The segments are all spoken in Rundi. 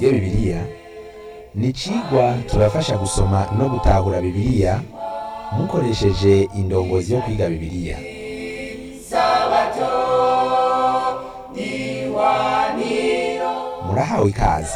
twige bibiliya ni icigwa tubafasha gusoma no gutahura bibiliya mukoresheje indongozi yo kwiga bibiliya murahawe ikaze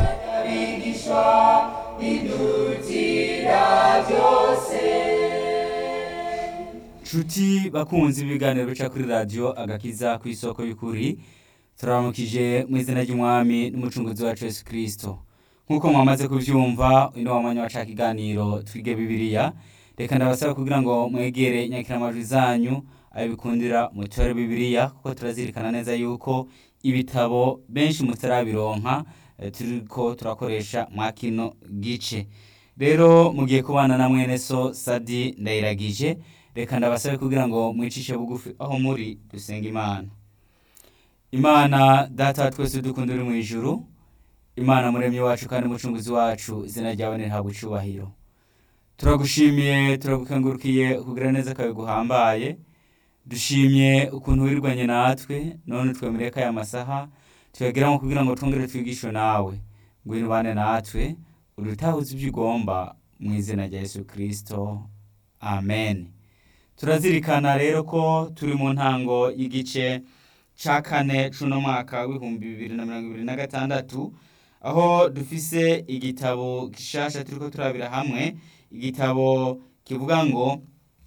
nshuti bakunzi b'ibiganiro bica kuri radiyo agakiza ku isoko y'ukuri turaramukije mu izina ry'umwami n'umucunguzi wacu yesu kirisito nk'uko mwamaze kubyumva uyu ni wa mwanya waca ikiganiro twige bibiliya reka ndabasaba kugira ngo mwegere nyakiramajwi zanyu ayo bikundira mutore bibiliya kuko turazirikana neza yuko ibitabo benshi mutarabironka eh, turiko turakoresha mwa kino gice rero mugiye kubana na mwene so sadi ndayiragije reka ndabasabe kugira ngo mwicishe bugufi aho muri dusenga imana imana data wa twese dukunda uri mu ijuru imana muremyi wacu kandi umucunguzi wacu izina ryawe nirihabwa icubahiro turagushimiye turagukengurukiye kugira neza kawe guhambaye dushimye ukuntu wirwanye natwe none twemereye ko aya masaha tuyageramo kugira ngo twongere twigishwe nawe ngwino ubane natwe udutahuze ibyo ugomba mu izina rya yesu kirisito amen turazirikana rero ko turi mu ntango y'igice ca kane c'uno mwaka w'ibihumbi bibiri na mirongo ibiri na gatandatu aho dufise igitabo gishasha turiko turabira hamwe igitabo kivuga ngo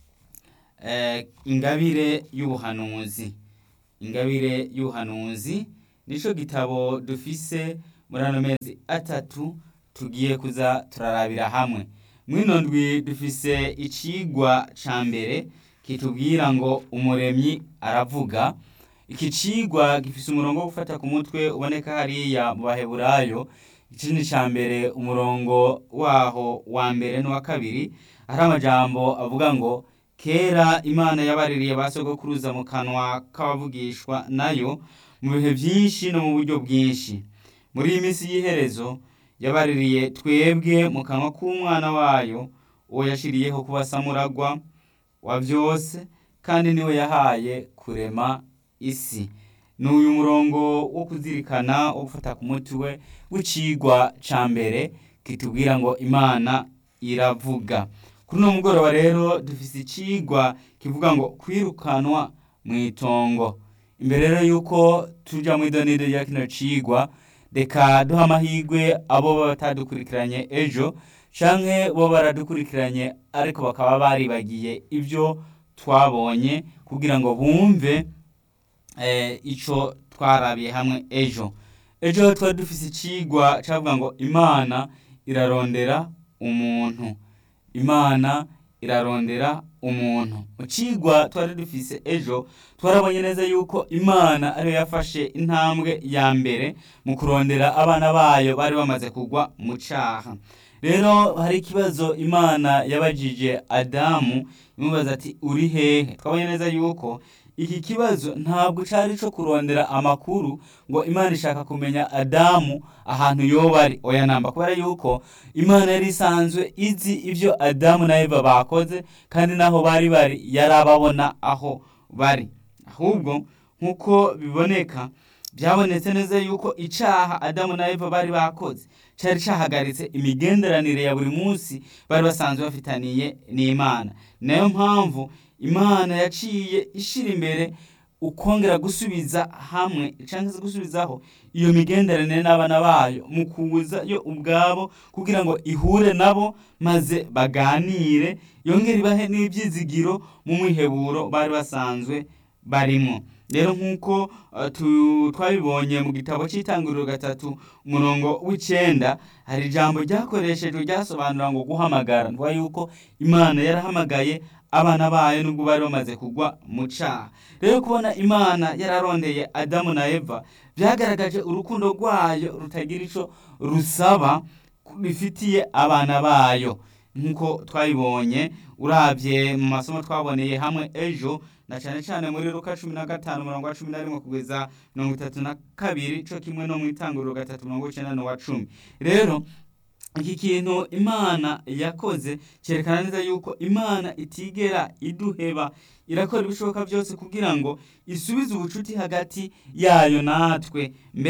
eh, ingabire y'ubuhanuzi ingabire y'ubuhanuzi nico gitabo dufise muri ano mezi atatu tugiye kuza turarabira hamwe mwino ndwi dufise icigwa ca mbere kitubwira ngo umuremyi aravuga iki cigwa gifise umurongo wo gufata ku mutwe uboneka hariya mu baheburayo ikindi ca mbere umurongo waho wa mbere n'uwa kabiri hari amajambo avuga ngo kera imana yabaririye ba sogokuruza mu kanwa k'abavugishwa nayo mu bihe vyinshi no mu buryo bwinshi muri iyi minsi y'iherezo yabaririye twebwe mu kanwa k'umwana wayo uwo yashiriyeho kuba samuragwa wa vyose kandi niwe yahaye kurema isi ni uyu murongo wo kuzirikana wo gufata ku mutwe w'icigwa ca mbere kitubwira ngo imana iravuga kuri uno mugoroba rero dufise icigwa kivuga ngo kwirukanwa mw'itongo imbere rero yuko tuja mw'idonido rya kino cigwa reka duha amahirwe abo baba batadukurikiranye ejo canke bo baradukurikiranye ariko bakaba baribagiye ibyo twabonye kugira ngo bumve eh, ico twarabiye hamwe ejo ejo twari dufise icigwa cavuga ngo imana irarondera umuntu imana irarondera umuntu mu cigwa twari dufise ejo twarabonye neza yuko imana ariyo yafashe intambwe ya mbere mu kurondera abana bayo bari bamaze kugwa mu caha rero hari ikibazo imana yabajije adamu imubaza ati uri hehe twabonye neza yuko iki kibazo ntabwo cari co kurondera amakuru ngo imana ishaka kumenya adamu ahantu yoba ari oya namba kubera yuko imana yari isanzwe izi ivyo adamu na eva bakoze kandi naho bari bari yarababona aho bari ahubwo nk'uko biboneka byabonetse neza yuko icaha adamu na eva bari bakoze cari cahagaritse imigenderanire ya buri munsi bari basanzwe bafitaniye n'imana nayo mpamvu imana yaciye ishira imbere ukongera gusubiza hamwe canke se gusubizaho iyo migenderanire n'abana bayo mu kuza yo ubwabo kugira ngo ihure nabo maze baganire yongere ibahe n'ivyizigiro mu mwiheburo bari basanzwe barimo rero nk'uko uh, tu- twabibonye mu gitabo c'itanguriro gatatu umurongo w'icenda hari ijambo ryakoreshejwe ryasobanura ngo guhamagara ntuba yuko imana yarahamagaye abana bayo nubwo bari bamaze kugwa mu caha rero kubona imana yararondeye adamu na eva vyagaragaje urukundo rwayo rutagira ico rusaba bifitiye abana bayo nk'uko twabibonye uravye mu masomo twaboneye hamwe ejo na cane cane muri luka cumi na gatanu umurongo wa cumi na rimwe kugeza mirongo itatu na kabiri co kimwe no mw'itanguriro gatatu mirongo icenda n'uwa cumi rero iki kintu imana yakoze cyerekana neza yuko imana itigera iduheba irakora ibishoboka byose kugira ngo isubize ubucuti hagati yayo natwe mbere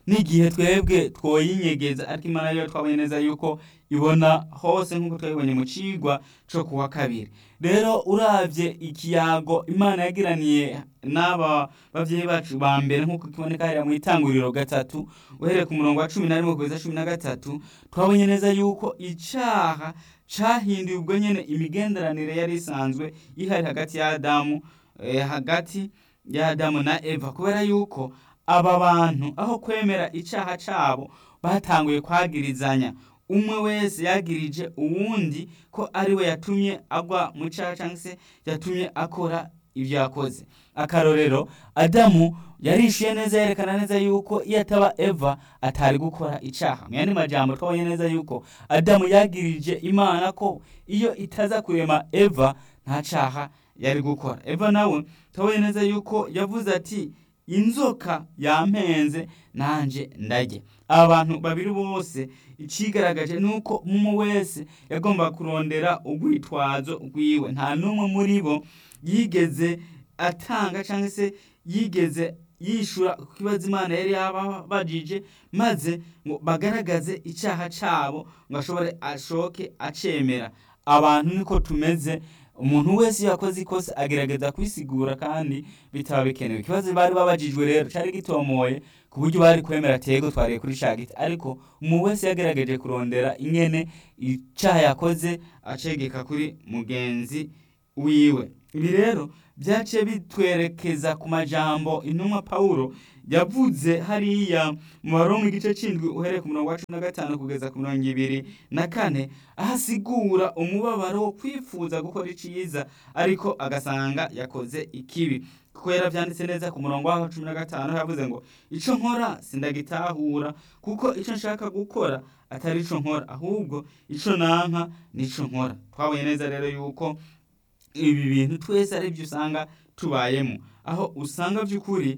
n'igihe twebwe twoyinyegeza ariko imana yo twabonye neza yuko ibona hose nk'uko twabibonye mu cigwa co kuwa kabiri rero uravye ikiyago imana yagiraniye n'aba bavyeyi bacu ba mbere nk'uko kiboneka hariya mw'itanguriro gatatu uhereye ku murongo wa cumi na rimwe kugeza cumi na gatatu twabonye neza yuko icaha cahinduye ubwo nyene imigenderanire yari isanzwe ihari hagati ya adamu eh, hagati ya adamu na eva kubera yuko aba bantu aho kwemera icaha cabo batanguye kwagirizanya umwe wese yagirije uwundi ko ari we yatumye agwa mu caha canke se yatumye akora ivyo yakoze akarorero adamu yarishuye neza yerekana neza yuko iyo ataba eva atari gukora icaha mu yandi majambo twabonye neza yuko adamu yagirije imana ko iyo itaza kurema eva nta caha yari gukora eva nawe twabonye neza yuko yavuze ati inzoka yampenze nanje ndajye aba bantu babiri bose icigaragaje nuko umwe wese yagomba kurondera urwitwazo rwiwe nta n'umwe muri bo yigeze atanga cyangwa se yigeze yishura ku kibazo imana yari yababajije maze ngo bagaragaze icyaha cyabo ngo ashobore ashoke acemera abantu niko tumeze umuntu wese iyo yakoze ikosa agerageza kwisigura kandi bitaba bikenewe ikibazo bari babajijwe rero cyari gitomoye ku buryo bari kwemera tego twariye kuri shagiti ariko umuntu wese yagerageje kurondera ingene icyaha yakoze acegeka kuri mugenzi wiwe ibi rero byaciye bitwerekeza ku majambo intumwa pawulo yavuze hariya mu baromu igice c'indwi uhereye ku murongo wa cumi na gatanu kugeza ku mirongo ibiri na kane aho asigura umubabaro wo kwifuza gukora iciza ariko agasanga yakoze ikibi kuko yaravyanditse neza ku murongo waho cumi na gatanu yavuze ngo ico nkora sindagitahura kuko ico nshaka gukora atari ico nkora ahubwo ico nanka nico nkora twabonye neza rero yuko ibi bintu twese ari byo usanga tubayemo aho usanga by'ukuri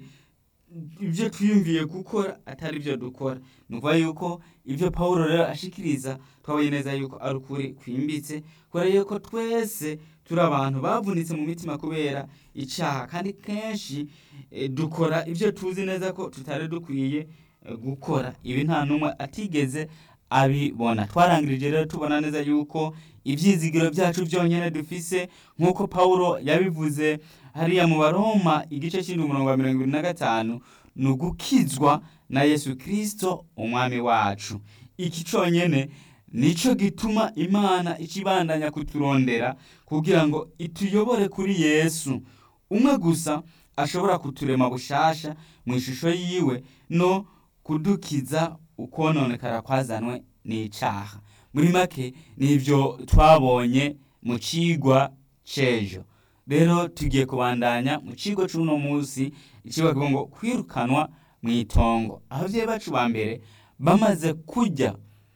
ibyo twiyumviye gukora atari byo dukora ni ukuvuga yuko ibyo paul rero ashikiriza twabonye neza yuko ari ukuri kwimbitse kubera yuko twese turi abantu bavunitse mu mitima kubera icyaha kandi kenshi dukora ibyo tuzi neza ko tutari dukwiye gukora ibi nta n'umwe atigeze abibona twarangirije rero tubona neza yuko ibyizigiro byacu byonyine dufise nk'uko paul yabivuze hariya mu baroma igice cy'indwi umurongo wa mirongo irindwi na gatanu ni ugukizwa na yesu kirisito umwami wacu iki cyonyine nicyo gituma imana ikibandanya kuturondera kugira ngo ituyobore kuri yesu umwe gusa ashobora kuturema bushasha mu ishusho yiwe no kudukiza ukononekara kwazanwe n'icyaha muri make nibyo twabonye mu cigwa c'ejo rero tugiye kubandanya mu kigo c'uno munsi icigwa kivuga ngo kwirukanwa mu itongo abavyeyi bacu ba mbere bamaze kurya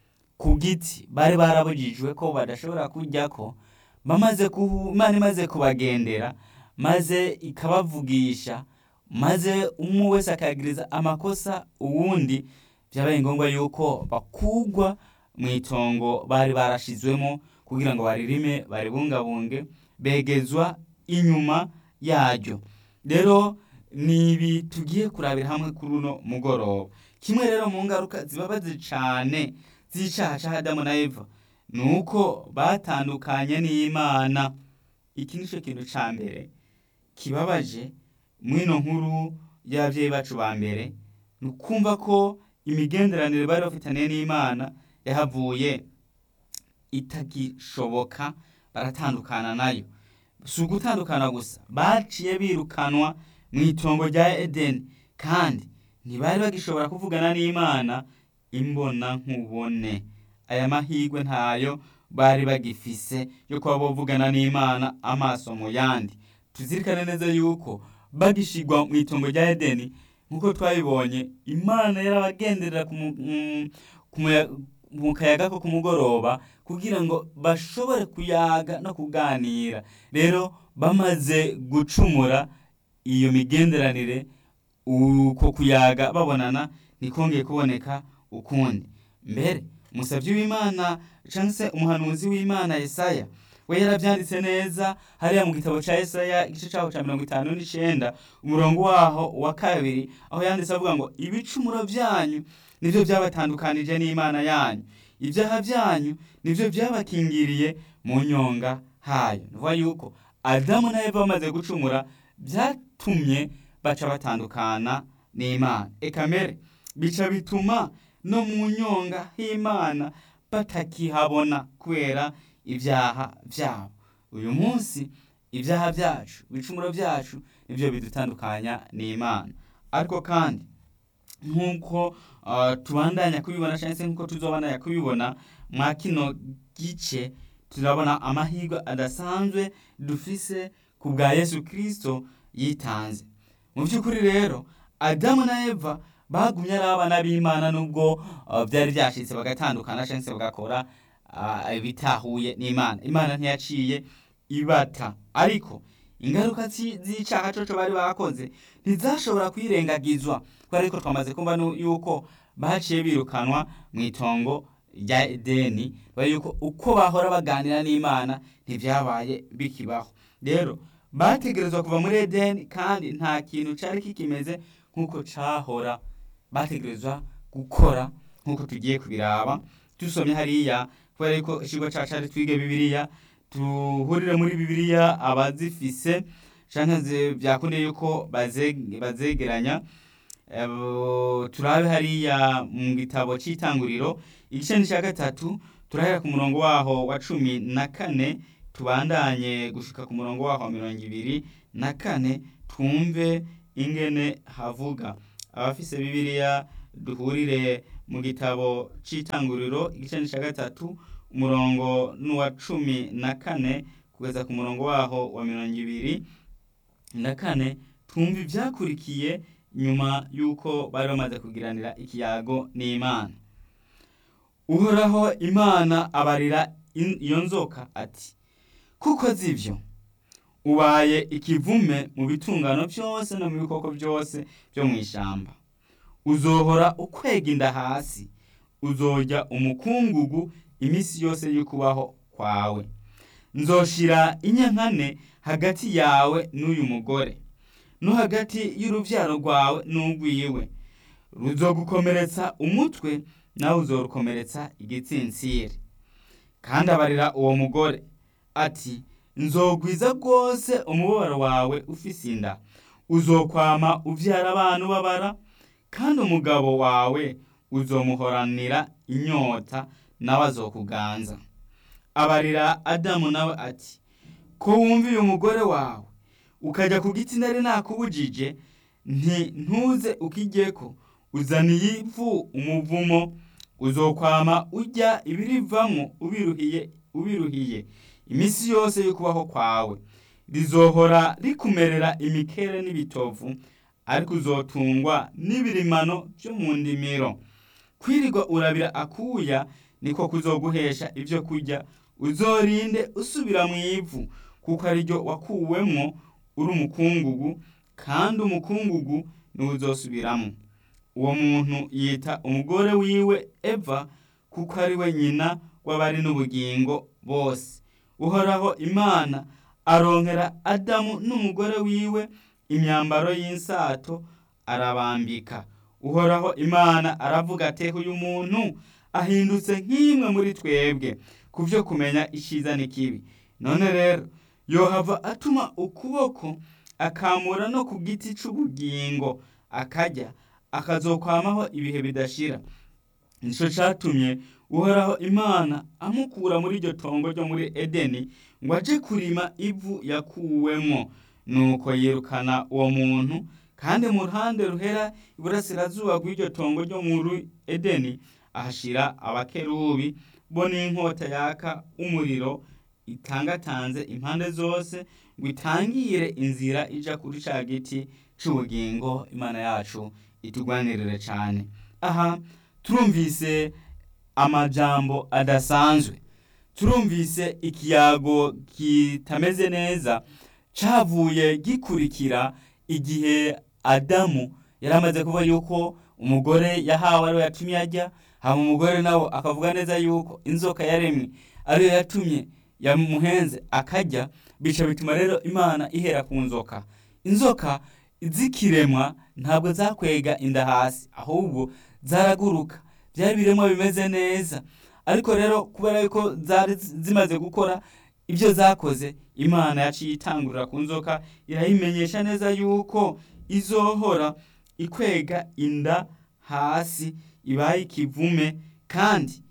ku giti bari barabujijwe ko badashobora kuryako bamaze imana imaze kubagendera maze ikabavugisha maze umwe wese akagiriza amakosa uwundi byabaye ngombwa yuko bakugwa mu itongo bari barashizwemo kugira ngo baririme baribungabunge begezwa inyuma yaryo rero ni ibi tugiye kurabira hamwe kuri uno mugoroba kimwe rero mu ngaruka zibabaze cyane z'icyaha cya adamu na eva ni uko batandukanye n'imana iki ni cyo kintu cya mbere kibabaje mwino nkuru y'ababyeyi bacu ba mbere ni ukumva ko imigenderanire bari bafitaniye n'imana yahavuye itagishoboka baratandukana nayo si ugutandukana gusa baciye birukanwa mu itongo rya edeni kandi ntibari bagishobora kuvugana n'imana imbona nkubone aya mahirwe ntayo bari bagifise yo kuba bavugana n'imana amaso mu yandi tuzirikane neza yuko bagishigwa mu itongo rya edeni nk'uko twabibonye imana yarabagenderera mu kayaga ko ku mugoroba kugira ngo bashobore kuyaga no kuganira rero bamaze gucumura iyo migenderanire uko kuyaga babonana ntikongeye kuboneka ukundi mbere umusabyi w'imana cyangwa se umuhanuzi w'imana Yesaya we yarabyanditse neza hariya mu gitabo cya Yesaya igice cyaho cya mirongo itanu n'icyenda umurongo waho wa kabiri aho yanditse avuga ngo ibicumuro byanyu nibyo byabatandukanije n'imana yanyu ibyaha byanyu nibyo byabakingiriye mu nyonga hayo ni ukuvuga yuko adamu na eva bamaze gucumura byatumye baca batandukana n'imana ekamere bica bituma no mu nyonga h'imana batakihabona kubera ibyaha byabo uyu munsi ibyaha byacu ibicumuro byacu nibyo bidutandukanya n'imana ariko kandi nk'uko tubandanya kubibona cyangwa se nk'uko tuzobandanya kubibona mwa kino gice turabona amahirwe adasanzwe dufise ku bwa yesu kirisito yitanze mu by'ukuri rero adamu na eva bagumye ari abana b'imana nubwo byari byashyitse bagatandukana cyangwa se bagakora ibitahuye n'imana imana ntiyaciye ibata ariko ingaruka z'icyaha coco bari bakoze ntizashobora kwirengagizwa kubera ko twamaze kumva yuko baciye birukanwa mu itongo rya edeni yuko uko bahora baganira n'imana ntibyabaye bikibaho rero bategerezwa kuva muri edeni kandi nta kintu cyari kikimeze nk'uko cyahora bategerezwa gukora nk'uko tugiye kubiraba dusomye hariya kubera yuko ikigo cyacu ari twige bibiliya tuhurire muri bibiliya abazifise cyangwa byakundiye yuko bazegeranya turabe hariya mu gitabo cy'itanguriro igice cya gatatu turahera ku murongo waho wa cumi na kane tubandanye gushika ku murongo waho wa mirongo ibiri na kane twumve ingene havuga abafise bibiliya duhurire mu gitabo cy'itanguriro igice cya gatatu umurongo n'uwa cumi na kane kugeza ku murongo waho wa mirongo ibiri na kane twumva ibyakurikiye nyuma y'uko bari bamaze kugiranira ikiyago n'imana uhoraho imana abarira iyo nzoka ati kuko zibyo ubaye ikivume mu bitungano byose no mu bikoko byose byo mu ishyamba uzohora ukwega inda hasi uzojya umukungugu iminsi yose y'ukubaho kwawe nzoshira inyankane hagati yawe n'uyu mugore no hagati y'urubyaro rwawe n'urwiwe ruzogukomeretsa umutwe nawe uzorukomeretsa igitsinsiri kandi abarira uwo mugore ati nzogwiza rwose umubabaro wawe ufise inda uzokwama ubyara abantu babara kandi umugabo wawe uzomuhoranira inyota nawe azokuganza abarira adamu nawe ati ko wumviye umugore wawe ukajya ku giti nari nakubujije nti ntuze ukijyeko uzaniye ivu umuvumo uzokwama ujya ibirivamo ubiruhiye ubiruhiye iminsi yose yo kubaho kwawe rizohora rikumerera imikere n'ibitovu ariko uzotungwa n'ibirimano byo mu ndimiro kwirirwa urabira akuya niko kuzoguhesha ibyo kurya uzorinde usubira mu ivu kuko ariryo wakuwemwo uri umukungugu kandi umukungugu niwo uzosubiramo uwo muntu yita umugore wiwe eva kuko ari we nyina w'abari n'ubugingo bose uhoraho imana aronkera adamu n'umugore wiwe imyambaro y'insato arabambika uhoraho imana aravuga ati uyu muntu ahindutse nk'imwe muri twebwe ku byo kumenya icyiza n'ikibi none rero yohava atuma ukuboko akamura no ku giti cy'ubugingo akajya akazokwamaho ibihe bidashira nicyo cyatumye uhoraho imana amukura muri iryo tongo ryo muri edeni ngo ajye kurima ivu yakuwemo nuko yirukana uwo muntu kandi mu ruhande ruhera iburasirazuba rw'iryo tongo ryo muri edeni ahashyira abakerubi bo n'inkota yaka umuriro itangatanze impande zose ngo itangire inzira ijya kuri cya giti cy'ubugingo imana yacu itugwanirire cyane aha turumvise amajambo adasanzwe turumvise ikiyago kitameze neza cyavuye gikurikira igihe adamu yari amaze kuvuga yuko umugore yahawe ariwe yatumye ajya hama umugore nawe akavuga neza yuko inzoka yaremwe ariyo yatumye yamuhenze akarya bica bituma rero imana ihera ku nzoka inzoka zikiremwa ntabwo zakwega inda hasi ahubwo zaraguruka byari ibiremwa bimeze neza ariko rero kubera yuko zari zimaze gukora ibyo zakoze imana yaciye itangurira ku nzoka irayimenyesha neza yuko izohora ikwega inda hasi ibaye ikivume kandi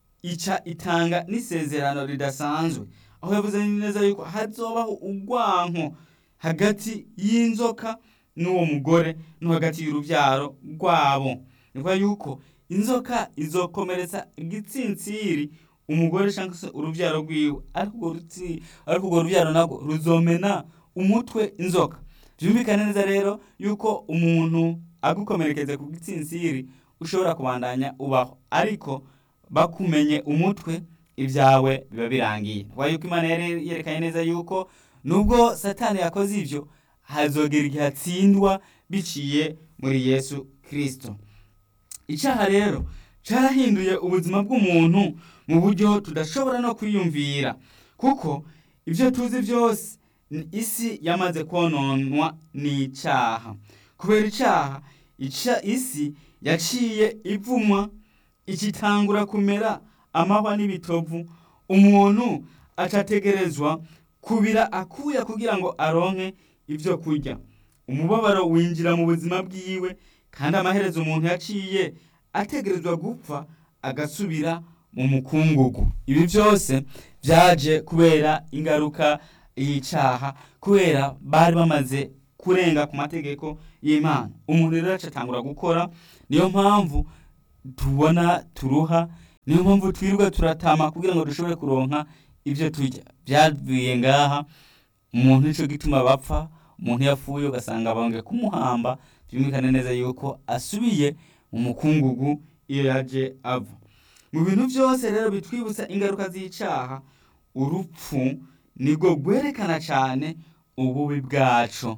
ica itanga n'isezerano ridasanzwe aho yavuze neza yuko hazobaho urwanko hagati y'inzoka n'uwo mugore no hagati y'urubyaro rwabo ni ukuvuga yuko inzoka izokomeretsa igitsintsiri umugore cyangwa se urubyaro rwiwe ariko urwo rutsi- ariko urwo rubyaro nabwo ruzomena umutwe inzoka byumvikane neza rero yuko umuntu agukomerekeza ku gitsintsiri ushobora kubandanya ubaho ariko bakumenye umutwe ibyawe biba birangiye kuba yuko imana yari yerekanye neza yuko nubwo satani yakoze ibyo hazogera igihe atsindwa biciye muri yesu kirisito icyaha rero cyarahinduye ubuzima bw'umuntu mu buryo tudashobora no kwiyumvira kuko ibyo tuzi byose ni isi yamaze kononwa n'icyaha kubera icyaha ica- isi yaciye ivumwa ikitangura kumera amahwa n'ibitovu umuntu acategerezwa kubira akuya kugira ngo aronke ibyo kurya umubabaro winjira mu buzima bwiwe kandi amaherezo umuntu yaciye ategerezwa gupfa agasubira mu mukungugu ibi byose byaje kubera ingaruka y'icyaha kubera bari bamaze kurenga ku mategeko y'imana umuntu rero acatangura gukora niyo mpamvu tubona turuha niyo mpamvu twirirwa turatama kugira ngo dushobore kuronka ibyo turya byavuye ngaha umuntu nico gituma bapfa umuntu yapfuye ugasanga bongeye kumuhamba byumvikane neza yuko asubiye mu mukungugu iyo yaje ava mu bintu byose rero bitwibutsa ingaruka z'icyaha urupfu nibwo rwerekana cyane ububi bwacu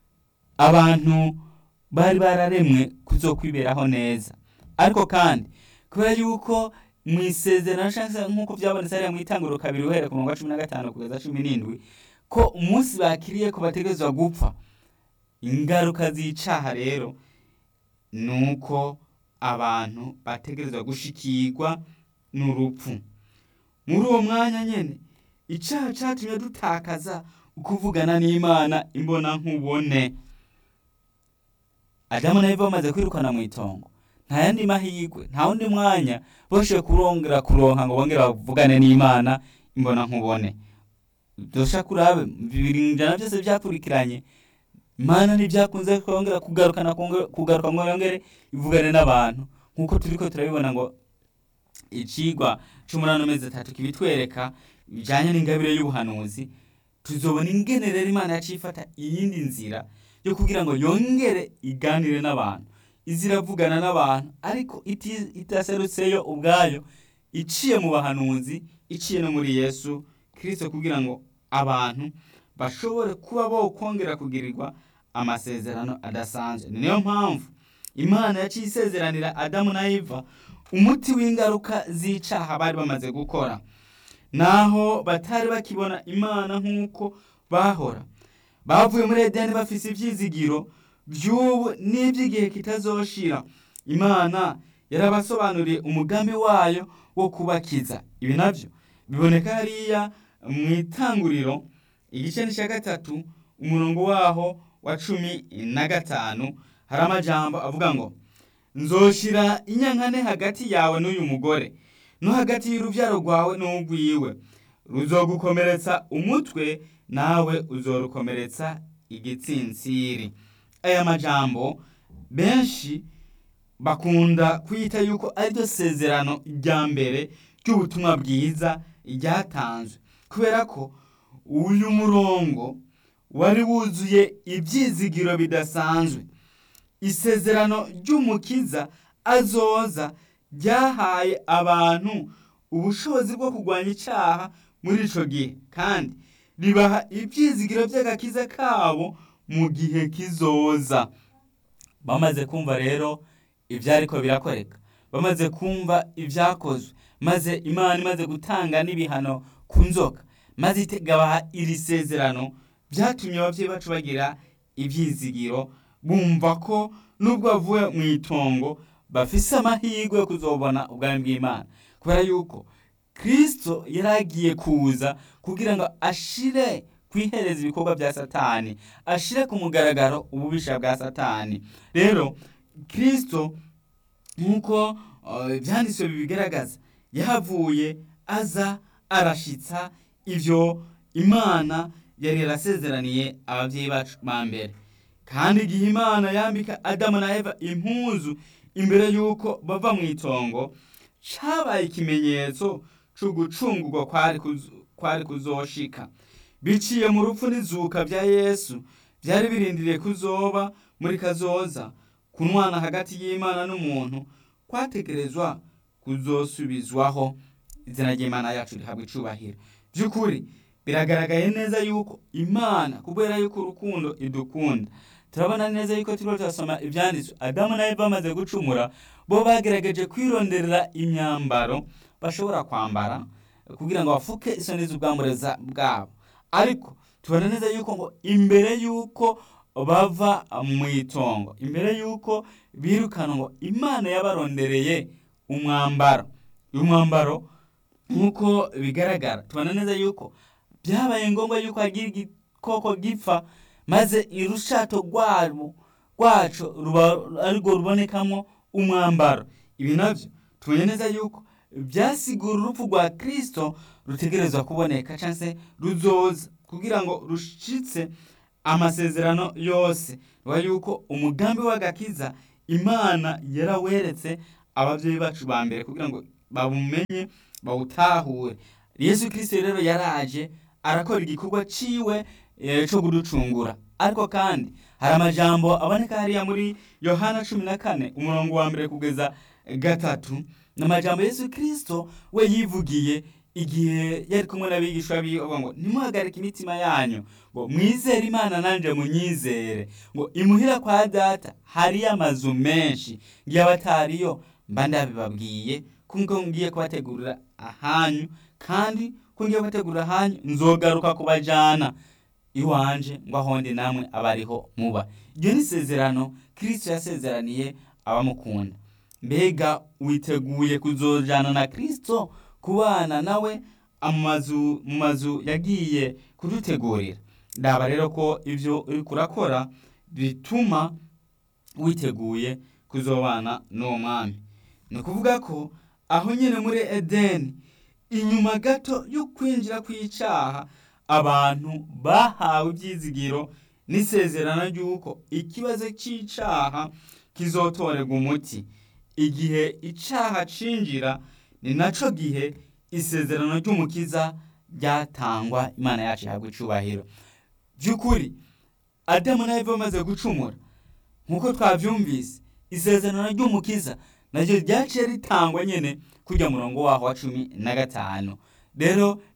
abantu bari bararemwe kuzokwiberaho neza ariko kandi kubera yuko mu isezerano cyangwa se nk'uko byabonetse hariya mu itanguriro kabiri uhereye ku murongo wa cumi na gatanu kugeza cumi n'indwi ko umunsi bakiriye ko bategerezwa gupfa ingaruka z'icaha rero ni uko abantu bategerezwa gushikirwa n'urupfu muri uwo mwanya nyine icaha catumye dutakaza ukuvugana n'imana imbona nkubone adamu na eva bamaze kwirukana mu itongo nta yandi mahirwe nta wundi mwanya boshoboye kurongera kuronka ngo bongere bavugane n'imana imbona nkubone dusha kurabe bibiri ijana byose byakurikiranye imana ntibyakunze kongera kugarukana kugaruka ngo yongere ivugane n'abantu nk'uko turi ko turabibona ngo icigwa c'umunani amezi atatu kibitwereka bijanye n'ingabire y'ubuhanuzi tuzobona ingene rero imana yacifata iyindi nzira yo kugira ngo yongere iganire n'abantu iziravugana n'abantu ariko itaserutseyo ubwayo iciye mu bahanuzi iciye no muri yesu kirisito kugira ngo abantu bashobore kuba bo kongera kugirirwa amasezerano adasanzwe niyo mpamvu imana yaciye isezeranira adamu na eva umuti w'ingaruka z'icaha bari bamaze gukora naho batari bakibona imana nk'uko bahora bavuye muri edeni bafise ibyizigiro by'ubu n'iby'igihe kitazoshira imana yarabasobanuriye umugambi wayo wo kubakiza ibi nabyo biboneka hariya mu itanguriro igice cya gatatu umurongo waho wa cumi na gatanu hari amajambo avuga ngo nzoshira inyankane hagati yawe n'uyu mugore no hagati y'urubyaro rwawe n'urwiwe ruzogukomeretsa umutwe nawe uzorukomeretsa igitsinsiri aya majambo benshi bakunda kwita yuko ariryo sezerano rya mbere ry'ubutumwa bwiza ryatanzwe kubera ko uyu murongo wari wuzuye ibyizigiro bidasanzwe isezerano ry'umukiza azoza ryahaye abantu ubushobozi bwo kurwanya icyaha muri icyo gihe kandi ribaha ibyizigiro by'agakiza kabo mu gihe kizoza bamaze kumva rero ibyariko birakoreka bamaze kumva ibyakozwe maze imana imaze gutanga n'ibihano ku nzoka maze ikabaha iri sezerano byatumye ababyeyi bacu bagira ibyizigiro bumva ko nubwo bavuye mu itongo bafise amahirwe yo kuzobona ubwami bw'imana kubera yuko kirisito yari agiye kuza kugira ngo ashire kwihereza ibikorwa bya satani ashire ku mugaragaro ububisha bwa satani rero kirisito nk'uko ibyanditswe bibigaragaza yahavuye aza arashitsa ibyo imana yari yarasezeraniye ababyeyi bacu ba mbere kandi igihe imana yambika adamu na eva impuzu imbere y'uko bava mu itongo cyabaye ikimenyetso cyo gucungurwa kwari kuzoshika biciye mu rupfu n'izuka bya yesu byari birindiriye kuzoba muri kazoza kunwana hagati y'imana n'umuntu kwatekerezwa kuzosubizwaho izina ry'imana yacu rihabwa icubahiro by'ukuri biragaragaye neza yuko imana kubera yuko urukundo idukunda turabona neza yuko turiho turasoma ibyanditswe adamu na eva bamaze gucumura bo bagerageje kwironderera imyambaro bashobora kwambara kugira ngo bafuke isoni z'ubwambureza bwabo ariko tubona neza yuko ngo imbere yuko bava mu itongo imbere yuko birukana ngo imana yabarondereye umwambaro uyu mwambaro nk'uko bigaragara tubona neza yuko byabaye ngombwa yuko hagira igikoko gipfa maze irushato rwabo rwacu arirwo rubonekamo umwambaro ibi nabyo tubonye neza yuko byasigura urupfu rwa kirisito rutegerezwa kuboneka cyangwa se ruzoza kugira ngo rushitse amasezerano yose ruba yuko umugambi w'agakiza imana yaraweretse ababyeyi bacu ba mbere kugira ngo babumenye bawutahure yesu kirisito rero yaraje arakora igikorwa ciwe cyo kuducungura ariko kandi hari amajambo aboneka hariya muri yohana cumi na kane umurongo wa mbere kugeza gatatu ni amajambo yesu kirisito we yivugiye igihe yari kumwe n'abigishwa biwe ngo ntimuhagarike imitima yanyu ngo mwizere imana nanjye munyizere ngo imuhira kwa data hariyo amazu menshi ngiye abatariyo mba ndabibabwiye kuko ngiye kubategurira ahanyu kandi ko ngiye kubategurira ahanyu nzogaruka kubajyana iwanje ngo ahondi namwe abariho muba iryo ni isezerano kirisito yasezeraniye abamukunda mbega witeguye kuzojyana na kirisito kubana nawe mu mazu yagiye kudutegurira ndaba rero ko ibyo uri kurakora bituma witeguye kuzobana n'uwo mwami ni ukuvuga ko aho nyine muri edeni inyuma gato yo kwinjira kw'icyaha abantu bahawe ibyizigiro n'isezerano ry'uko ikibazo cy'icyaha kizotorerwa umuti igihe icyaha cinjira ni nacyo gihe isezerano ry'umukiza ryatangwa imana yacu ihabwa icubahiro by'ukuri adamu na eva bamaze gucumura nk'uko twabyumvise isezerano ry'umukiza naryo ryaciye ritangwa nyine kujya murongo waho wa cumi na gatanu rero